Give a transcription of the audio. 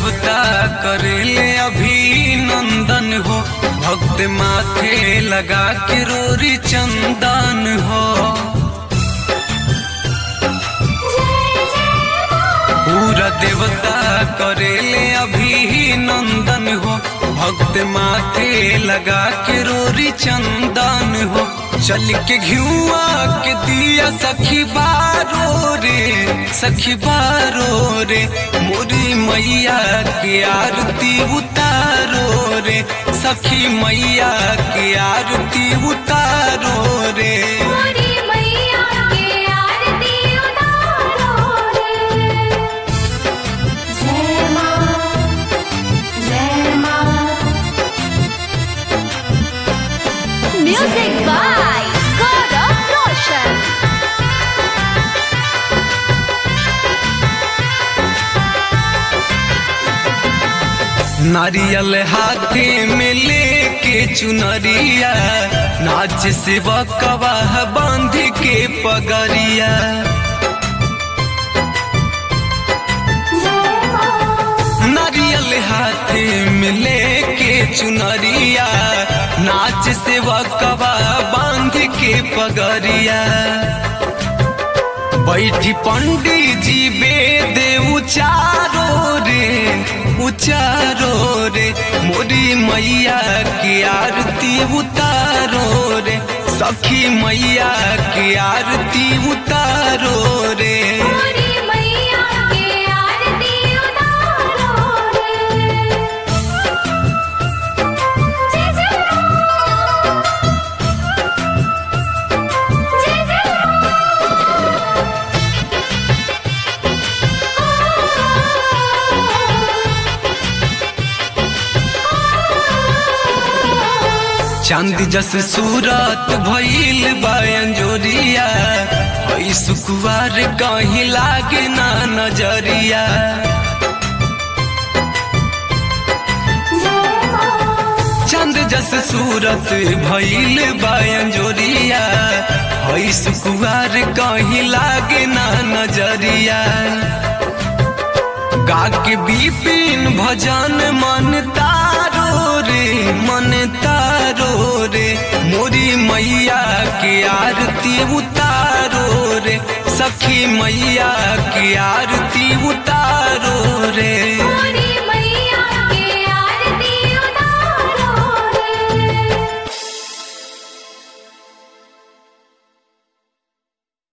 देवता करेले अभिनंदन हो भक्त माथे लगा के रोरी चंदन हो पूरा देवता करेले अभिनंदन हो भक्त माथे लगा के रोरी चंदन हो चल के घियुआ के दिया सखी बारो रे सखी बारो रे मोरी मैया के आरती उतारो रे सखी मैया के आरती उतारो रे मोरी मैया के आरती उतारो रे जय मां जय मां म्यूजिक बाय गौरव रोशन नारियल हाथे में लेके चुनरिया नाच से बकवाह बांध के पगरिया जय मां नारियल हाथे में लेके चुनरिया नाच से बकवा बांध के पगरिया बैठी पंडित जी वेद उचारो रे उचारो रे मोरी मैया की आरती उतारो रे सखी मैया की आरती उतारो रे मोरी मैया के आरती उतारो रे जय जय जय जय चांद जस सूरत भइल बयंजोरिया हई सुकुवार कहीं लागे ना नजरिया चांद जस सूरत भइल बयंजोरिया हई सुकुवार कहीं लागे ना नजरिया गा के बिपिन भजन मन तारो रे मन तारो रे मोरी मैया के आरती उतारो रे सखी मैया की आरती उतारो रे मोरी